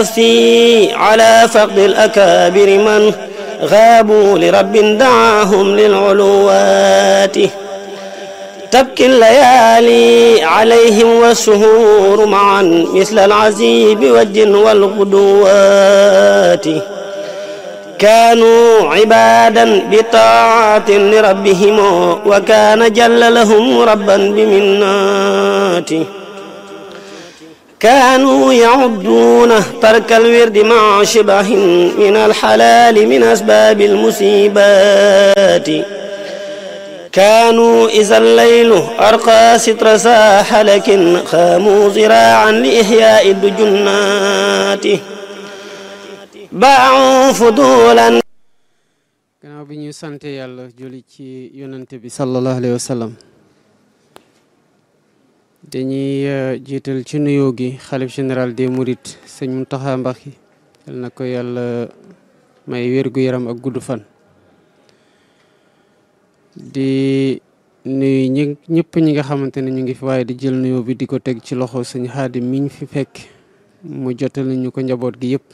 في على فقد الأكابر من غابوا لرب دعاهم للعلوات تبكي الليالي عليهم والسهور معا مثل العزيب والجن والغدوات كانوا عبادا بطاعة لربهم وكان جل لهم ربا بمناته كانوا يعدون ترك الورد مع شبه من الحلال من أسباب المصيبات كانوا إذا الليل أرقى ستر ساح لكن خاموا زراعا لإحياء الدجنات باعوا فضولا gannaaw bi ñu sante yàlla julli ci yonante bi sallallahu alayhi wa sallam dañuy jiital ci nuyoo gi xalif général des mourides sëñ Mountakha Mbacké yal na ko yàlla may wér-gu-yaram ak gudd fan di nuyu ñi ñëpp ñi nga xamante ne ñu ngi fi waaye di jël nuyoo bi di ko teg ci loxo sëñ Xaadim miñ fi fekk mu jotal ñu ko njaboot gi yëpp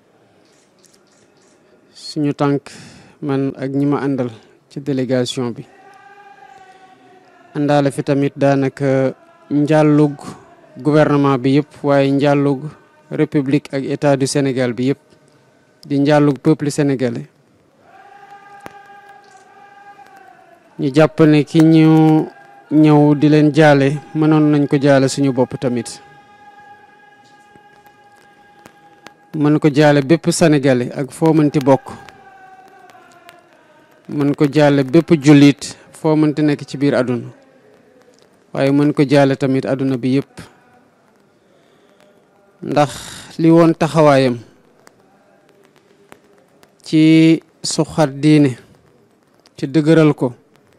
suñu tànk man ak ñi ma àndal ci délégation bi àndaale fi tamit daanaka njàllug gouvernement bi yëpp waaye njàllug république ak état du Sénégal bi yëpp di njàllug peuple sénégalais ñu jàpp ne ki ñu ñëw di leen jaale mënoon nañ ko jaale suñu bopp tamit mën ko jaale bépp sénégalais ak foo mënti bokk mën ko jaale bépp jullit foo mënti nekk ci biir àdduna waaye mën ko jaale tamit àdduna bi yëpp ndax li woon taxawaayam ci suxat diine ci dëgëral ko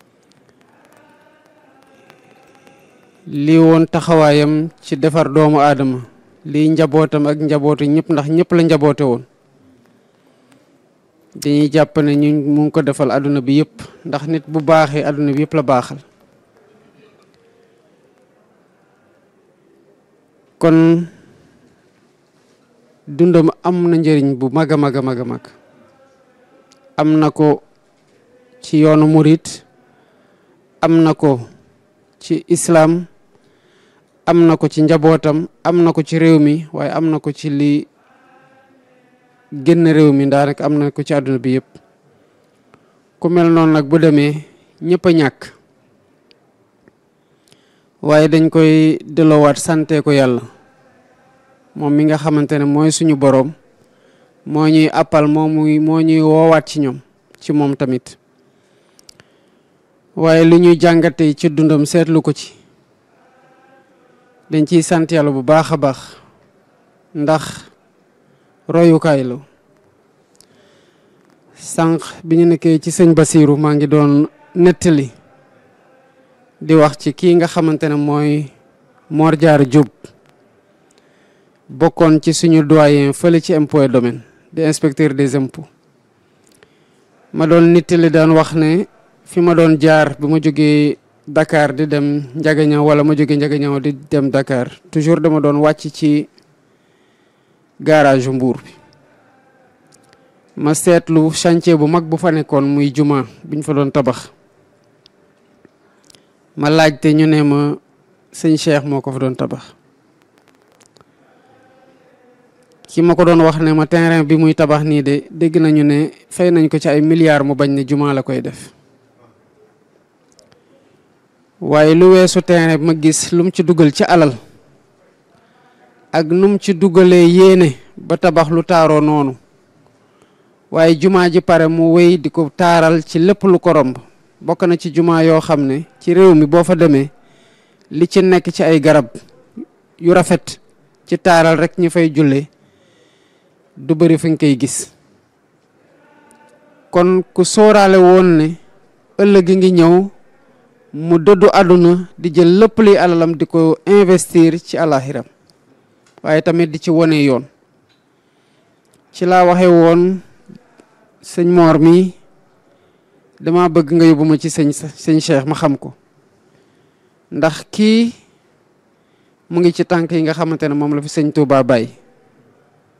li woon taxawaayam ci defar doomu aadama lii njabootam ak njabootu ñëpp ndax ñëpp la njaboote woon dañuy jàpp ne ñu mu ngi ko defal àdduna bi yëpp ndax nit bu baaxee àdduna bi yëpp la baaxal kon dundam am na njëriñ bu mag a mag a mag a mag am na ko ci yoonu murit am na ko ci islaam am na ko ci njabootam am na ko ci réew mi waaye am na ko ci li génn réew mi daanaka am na ko ci àdduna bi yëpp ku mel noonu nag bu demee ñëpp a ñàkk waaye dañ koy delloowaat sante ko yàlla moom mi nga xamante ne mooy suñu boroom moo ñuy appal moo muy moo ñuy woowaat ci ñoom ci moom tamit waaye lu ñuy jàngate ci dundam seetlu ko ci dañ ciy sant yàlla bu baax a baax ndax royukaay la sànq bi ñu nekkee ci sëñ Basiiru maa ngi doon nettali di wax ci kii nga xamante ne mooy Mor Diarra Diop bokkoon ci suñu doyen fële ci impôt domaine di inspecteur des impôts ma doon nettali daan wax ne fi ma doon jaar bi ma jógee Dakar di dem Njagañaw wala ma jóge Njagañaw di dem Dakar toujours dama doon wàcc ci garage Mbour bi ma seetlu chantier bu mag bu fa nekkoon muy juma biñ fa doon tabax ma laajte ñu ne ma sëñ Cheikh moo ko fa doon tabax ki ma ko doon wax ne ma terrain bi muy tabax nii de dégg nañu ne fay nañ ko ci ay milliards mu bañ ne juma la koy def waaye lu weesu terrain bi ma gis lu mu ci dugal ci alal ak nu mu ci dugalee yéene ba tabax lu taaroo noonu waaye jumaa ji pare mu wéy di ko taaral ci lépp lu ko romb bokk na ci jumaa yoo xam ne ci réew mi boo fa demee li ci nekk ci ay garab yu rafet ci taaral rek ñu fay julle du bëri fi nga koy gis kon ku sóoraale woon ne ëllëg ngi ñëw mu dëddu àdduna di jël lépp luy alalam di ko investir ci alaxiram waaye tamit di ci wone yoon ci laa waxe woon sëñ Mor mi dama bëgg nga yóbbu ma ci sëñ sëñ Cheikh ma xam ko ndax kii mu ngi ci tànk yi nga xamante ne moom la fi sëñ Touba bàyyi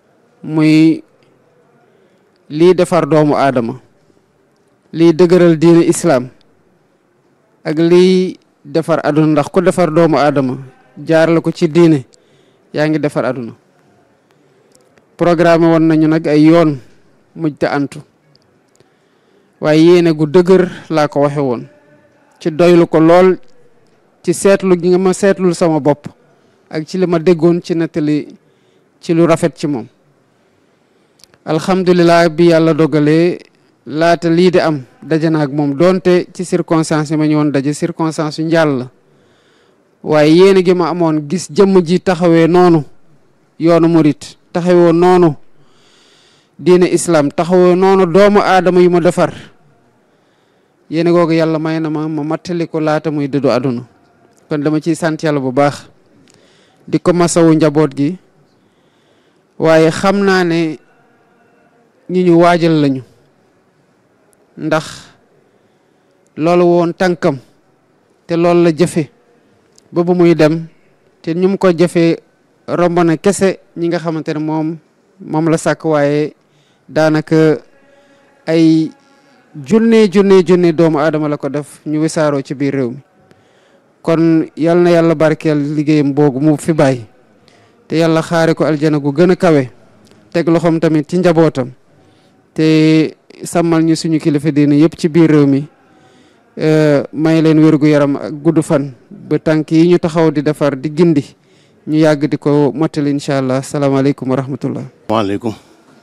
muy lii defar doomu aadama lii dëgëral diine islaam ak lii defar aduna ndax ku defar doomu aadama jaar la ko ci diine yaa ngi defar aduna programme woon nañu nag ay yoon mujj te antu waaye yéene gu dëgër laa ko waxe woon ci doylu ko lool ci seetlu gi nga ma seetlul sama bopp ak ci li ma déggoon ci nettali ci lu rafet ci moom alhamdulilah bi yàlla dogalee laata lii di am daje na ak moom doonte ci circonstance yi ma ñëwoon daje circonstance yu njàll la waaye yéene gi ma amoon gis jëmm ji taxawee noonu yoonu murit taxawee noonu diine islam taxawee noonu doomu aadama yu ma defar yéene googu yàlla may na ma ma mattali ko laata muy dëddu àdduna kon dama ciy sant yàlla bu baax di ko masawu njaboot gi waaye xam naa ne ñi ñu waajal lañu ndax loolu woon tànkam te loolu la jëfe ba bu muy dem te ñu mu ko jëfee romb na kese ñi nga xamante ne moom moom la sàkk waaye daanaka ay junne junne junne doomu aadama la ko def ñu wisaaroo ci biir réew mi kon yal na yàlla barkeel liggéeyam boogu mu fi bàyyi te yàlla xaare ko aljana gu gën a kawe teg loxoom tamit ci njabootam te sàmmal ñu suñu kilifa diine yëpp ci biir réew mi may leen wérgu yaram ak gudd fan ba tànk yi ñu taxaw di defar di gindi ñu yàgg di ko mottali incha allah salaamaaleykum wa rahmatullah waaleykum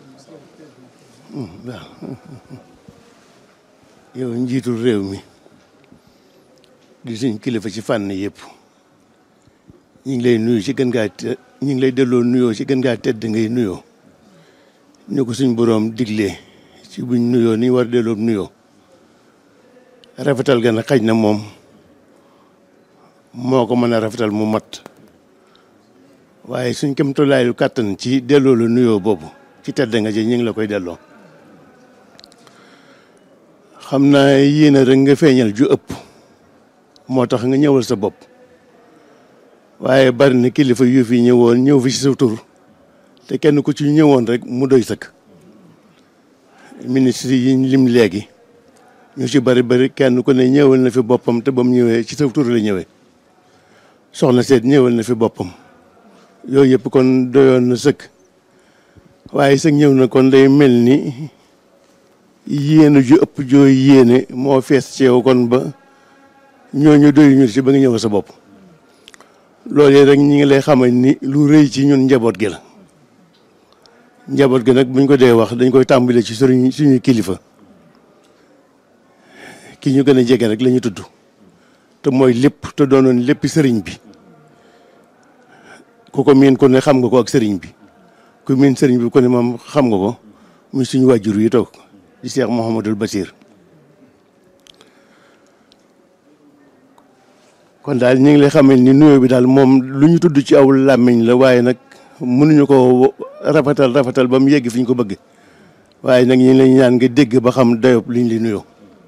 yow njiitul réew mi di suñ kilifa ci fànn yëpp ñu ngi lay nuyu ci gën gaa ñu ngi lay delloo nuyoo ci gën gaa tedd ngay nuyoo ñu ko suñ boroom diglee ci buñ nuyoo ni war delloo nuyoo rafetal ga na xaj na moom moo ko mën a rafetal mu mat waaye suñ kem tolaayu kàttan ci delloo la nuyoo boobu ci tedd nga ji ñu ngi la koy delloo xam naa yéene rek nga feeñal ju ëpp moo tax nga ñëwal sa bopp waaye bari na kilifa yu fi ñëwoon ñëw fi ci sa tur te kenn ku ci ñëwoon rek mu doy sëkk ministre yi lim léegi ñu ci bari bari kenn ku ne ñëwal na fi boppam te ba mu ñëwee ci sa tur la ñëwee soxna seet ñëwal na fi boppam yooyu yëpp kon doyoon na sëkk waaye sëg ñëw na kon day mel ni yéene ju ëpp jooy yéene moo fees ci yow kon ba ñooñu doyuñu ci ba nga ñëw sa bopp loolu rek ñi ngi lay xamal ni lu rëy ci ñun njaboot gi la njaboot gi nag buñ ko dee wax dañ koy tàmbale ci suñu suñuy kilifa ki ñu gën a jege rek la ñu tudd te mooy lépp te doonoon lépp sëriñ bi ku ko miin ko ne xam nga ko ak sëriñ bi ku miin sëriñ bi ko ne moom xam nga ko muy suñu wàjjur yi toog di Cheikh Mouhamadul Basir kon daal ñu ngi lay xamal ni nuyoo bi daal moom lu ñu tudd ci aw làmmiñ la waaye nag mënuñu ko rafetal rafetal ba mu yegg fi ñu ko bëgg waaye nag ñu ngi lay ñaan nga dégg ba xam dayob liñ li nuyoo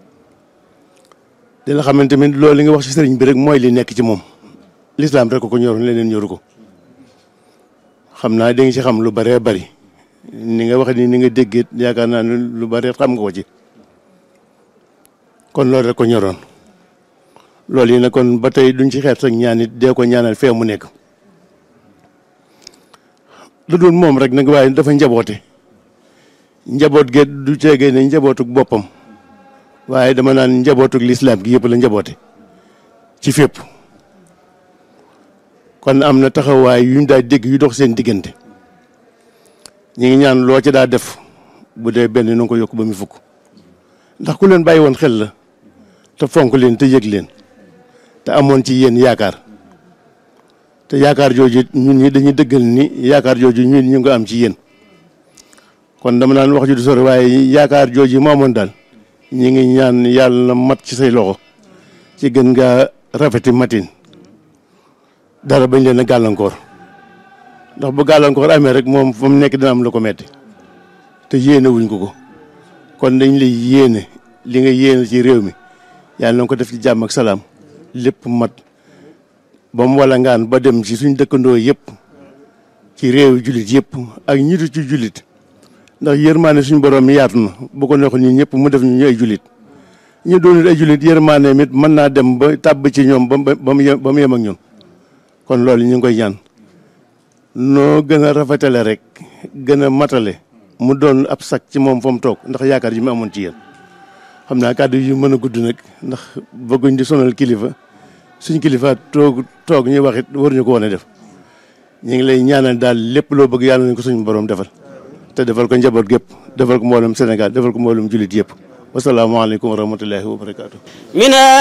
di la xamante tamit loolu li nga wax ci sëriñ bi rek mooy li nekk ci moom lislaam rek ko ko ñoroon leneen ñoru ko xam naa di nga ci xam lu bëree bëri ni nga wax ni ni nga déggee yaakaar naa ne lu bëri xam nga ko ci kon loolu rek ko ñoroon loolu yi nag kon ba tey duñ ci xeet sax ñaan it dee ko ñaanal fee mu nekk lu dul moom rek nag waaye dafa njaboote njaboot ge du ceegee ne njabootuk boppam waaye dama naan njabootuk lislaam gi yëpp la njaboote ci fépp kon am na taxawaay yuñ daa dégg yu dox seen diggante ñu ngi ñaan loo ci daa def bu dee benn nu ko yokk ba mu fukk ndax ku leen bàyyi woon xel la te fonk leen te yëg leen te amoon ci yéen yaakaar te yaakaar jooju ñun ñi dañuy dëggal ni yaakaar jooju ñun ñu ngi am ci yéen kon dama naan wax ju du sori waaye yaakaar jooju mu amoon daal ñu ngi ñaan yàlla na mat ci say loxo ci gën ngaa rafeti matin dara bañ leen a gàllankoor ndax bu gàllankoor amee rek moom fa mu nekk dina am lu ko metti te yéene wuñ ko ko kon dañ lay yéene li nga yéene ci réew mi yàlla na ko def ci jàmm ak salaam lépp mat ba mu wala ngaan ba dem ci suñ dëkkandoo yëpp ci réew jullit yëpp ak ñitu ci jullit ndax yërmaane suñu borom mi yaatu na bu ko neexoon ñun ñëpp mu def ñu ay jullit ñu doonul ay jullit yërmaane mit mën naa dem ba tàbb ci ñoom ba ba mu yem ba mu yem ak ñun kon loolu ñu ngi koy ñaan noo gën a rafetale rek gën a matale mu doon ab sac ci moom fa mu toog ndax yaakaar yi mu amoon ci yéen xam naa kàddu yu mën a gudd nag ndax bëgguñ di sonal kilifa suñ kilifa toog toog ñuy wax it waruñu ko woon a def ñu ngi lay ñaanal daal lépp loo bëgg yàlla nañ ko suñu borom defal te defal ko njaboot gépp defal ko mboolem Sénégal defal ko mboolem jullit yëpp wasalaamaaleykum wa rahmatullahi wa barakaatu.